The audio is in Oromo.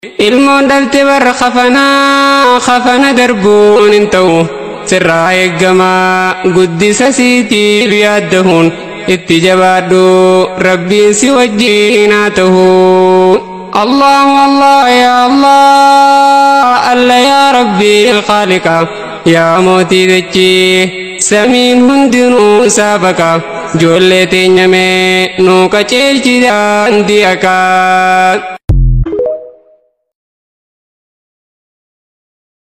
ilmoon dhalte warra kafanaa kafana darbuun hin ta'u sirraa eeggamaa guddisa siitiif yaaddahuun itti jabaadhu rabbiin si wajjiin haa ta'u الله الله يا الله الله يا ربي الخالق يا موتي دچي سمين هندنو سابقا جولتي نمي نو كچيلچي دان دي اكا